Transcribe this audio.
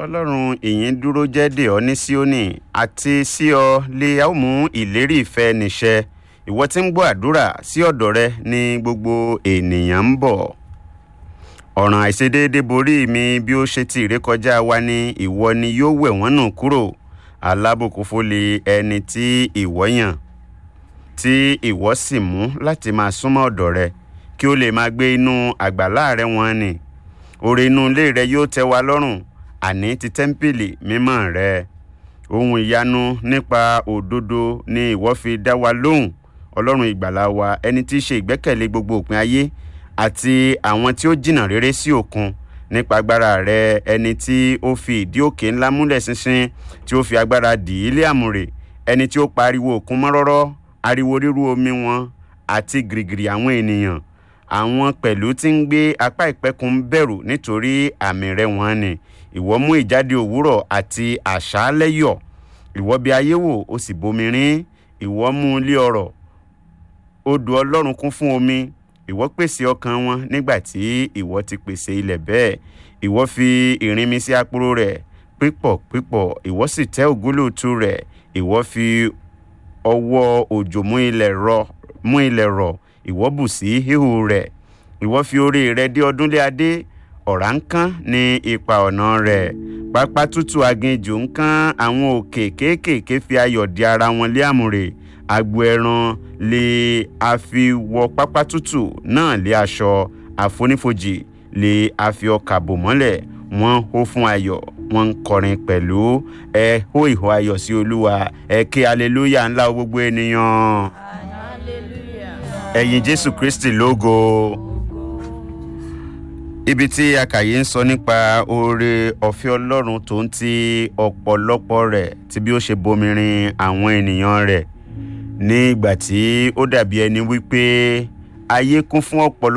ọlọ́run ìyìn dúró jẹ́ dè ọ́ ní síónì àti sí ọ lè a ó mú ìlérí ìfẹ́ níṣẹ ìwọ tí ń gbọ́ àdúrà sí ọ̀dọ̀ rẹ ní gbogbo ènìyàn ń bọ̀ ọ̀ràn àìṣedéédé borí mi bí ó ṣe ti ìrékọjá wa ní ìwọ ni yóò wẹ̀ wọ́n nù kúrò alábùkún fólè ẹni tí ìwọ yàn tí ìwọ sì mú láti máa súnmọ́ ọ̀dọ̀ rẹ kí ó lè máa gbé inú àgbàlá rẹ wọn ni oore inú ilé rẹ yóò tẹ́ wa lọ́rùn àní ti tẹ́ḿpìlì mímọ́ rẹ ohun ìyanu nípa òdodo ni ìwọ fi dá wa lóhùn ọlọ́run ìgbàlà wa ẹni tí í ṣe ìgbẹ́kẹ̀lé gbogbo òpin ayé àti àwọn tí ó jìnnà réré sí òkun nípa agbára rẹ ẹni tí ó fi ìdí òkè ńlá múlẹ̀ ṣinṣin tí ó fi agbára dì í lé àmùrè ẹni tí ó pariwo òkun mọ́rọ́rọ́ ariwo ríru omi wọn àti gìrìgìrì àwọn ènìyàn àwọn pẹ̀lú tí ń gbé apá ìpẹ́kun ń bẹ̀rù nítorí àmì rẹ wọ́n ni ìwọ mú ìjáde òwúrọ̀ àti àṣálẹ́ yọ̀ ìwọ bí ayé wò ó sì bomi rín ìwọ mú ilé ọrọ̀ odò ọlọ́run kún fún omi ìwọ pèsè ọkàn wọn nígbà tí ìwọ ti pèsè ilẹ̀ bẹ́ẹ̀ ìwọ fi ìrìnmi sí àpòrò rẹ̀ pípọ̀ pípọ̀ ìwọ sì tẹ́ ògúlùtù rẹ̀ ìwọ fi ọwọ́ òjò mú ilẹ̀ rọ̀ mú ilẹ̀ rọ̀ ìwọ bù sí híhù rẹ̀ ìwọ fi orí rẹ̀ dé ọdún lé adé ọ̀rá ń kán ní ipa ọ̀nà rẹ̀ pápá tútù aginjù ń kán àwọn òkè kéékèèké fi ayọ̀ di ara wọn lé àmùrè agbo ẹran lè àfi wọ pápá tútù náà lé aṣọ àfonífojì lè àfi ọkà bò mọ́lẹ̀ wọ́n hó fún ayọ̀ wọ́n ń kọrin pẹ̀lú ẹ hó ìhó ayọ̀ sí olúwa ẹ ké aleluya ńlá gbogbo ènìyàn ẹ̀yin jésù kristi lógo ibi tí akàyé ń sọ nípa oore ọ̀fẹ́ ọlọ́run tó ń ti ọ̀pọ̀lọpọ̀ rẹ̀ tí bí ó ṣe bomirin àwọn ènìyàn rẹ̀ ní ìgbà tí ó dàbí ẹni wípé ayé kún fún ọ̀pọ̀lọpọ̀